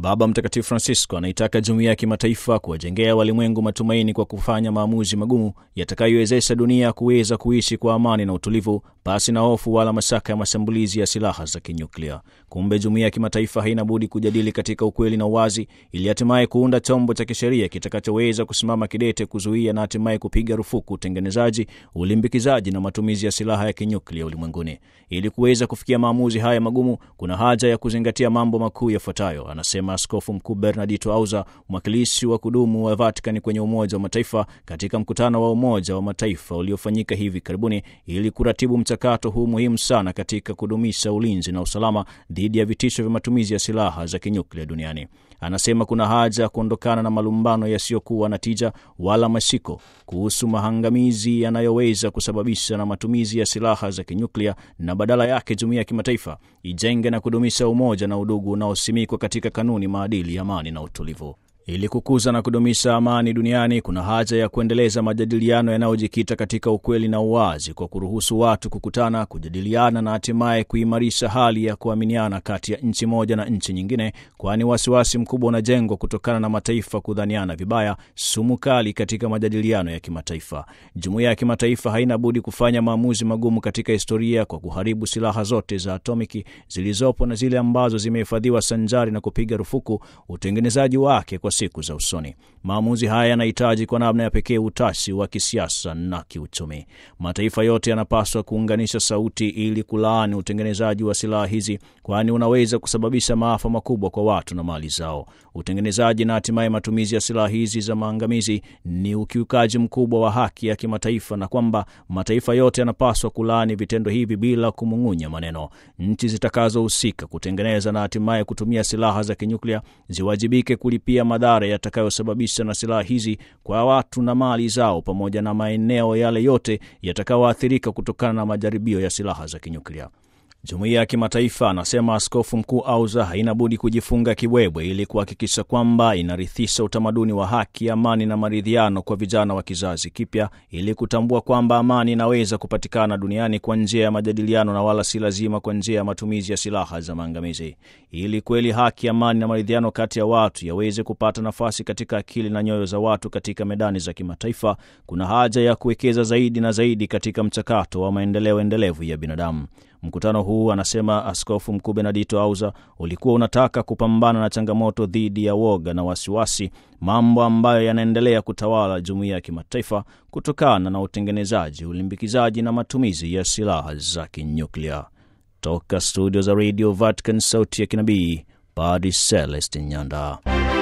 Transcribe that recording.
Baba Mtakatifu Francisco anaitaka jumuiya ya kimataifa kuwajengea walimwengu matumaini kwa kufanya maamuzi magumu yatakayowezesha dunia kuweza kuishi kwa amani na utulivu pasi na hofu wala mashaka ya mashambulizi ya silaha za kinyuklia. Kumbe jumuiya ya kimataifa haina budi kujadili katika ukweli na uwazi, ili hatimaye kuunda chombo cha kisheria kitakachoweza kusimama kidete kuzuia na hatimaye kupiga rufuku utengenezaji, ulimbikizaji na matumizi ya silaha ya kinyuklia ulimwenguni. Ili kuweza kufikia maamuzi haya magumu, kuna haja ya kuzingatia mambo makuu yafuatayo, anasema Askofu Mkuu Bernardito Auza, mwakilishi wa kudumu wa Vatikani kwenye Umoja wa Mataifa, katika mkutano wa Umoja wa Mataifa uliofanyika hivi karibuni ili kuratibu mchakato huu muhimu sana katika kudumisha ulinzi na usalama dhidi ya vitisho vya matumizi ya silaha za kinyuklia duniani. Anasema kuna haja ya kuondokana na malumbano yasiyokuwa na tija wala mashiko kuhusu mahangamizi yanayoweza kusababisha na matumizi ya silaha za kinyuklia, na badala yake jumuiya ya kimataifa ijenge na kudumisha umoja na udugu unaosimikwa katika kanuni, maadili, amani na utulivu. Ili kukuza na kudumisha amani duniani, kuna haja ya kuendeleza majadiliano yanayojikita katika ukweli na uwazi, kwa kuruhusu watu kukutana, kujadiliana na hatimaye kuimarisha hali ya kuaminiana kati ya nchi moja na nchi nyingine, kwani wasiwasi mkubwa unajengwa kutokana na mataifa kudhaniana vibaya, sumu kali katika majadiliano ya kimataifa. Jumuiya ya kimataifa haina budi kufanya maamuzi magumu katika historia kwa kuharibu silaha zote za atomiki zilizopo na zile ambazo zimehifadhiwa, sanjari na kupiga rufuku utengenezaji wake kwa siku za usoni. Maamuzi haya yanahitaji kwa namna ya pekee utashi wa kisiasa na kiuchumi. Mataifa yote yanapaswa kuunganisha sauti ili kulaani utengenezaji wa silaha hizi, kwani unaweza kusababisha maafa makubwa kwa watu na mali zao. Utengenezaji na hatimaye matumizi ya silaha hizi za maangamizi ni ukiukaji mkubwa wa haki ya kimataifa, na kwamba mataifa yote yanapaswa kulaani vitendo hivi bila kumung'unya maneno. Nchi zitakazohusika kutengeneza na hatimaye kutumia silaha za kinyuklia ziwajibike kulipia madhara yatakayosababisha na silaha hizi kwa watu na mali zao, pamoja na maeneo yale yote yatakayoathirika kutokana na majaribio ya silaha za kinyuklia. Jumuiya ya kimataifa, anasema Askofu Mkuu Auza, haina budi kujifunga kibwebwe ili kuhakikisha kwamba inarithisha utamaduni wa haki, amani na maridhiano kwa vijana wa kizazi kipya, ili kutambua kwamba amani inaweza kupatikana duniani kwa njia ya majadiliano na wala si lazima kwa njia ya matumizi ya silaha za maangamizi. Ili kweli haki, amani na maridhiano kati ya watu yaweze kupata nafasi katika akili na nyoyo za watu katika medani za kimataifa, kuna haja ya kuwekeza zaidi na zaidi katika mchakato wa maendeleo endelevu ya binadamu. Mkutano huu, anasema Askofu Mkuu Benedito Auza, ulikuwa unataka kupambana na changamoto dhidi ya woga na wasiwasi, mambo ambayo yanaendelea kutawala jumuiya ya kimataifa kutokana na utengenezaji, ulimbikizaji na matumizi ya silaha za kinyuklia. Toka studio za Radio Vatican, sauti ya kinabii, Padre Celestin Nyanda.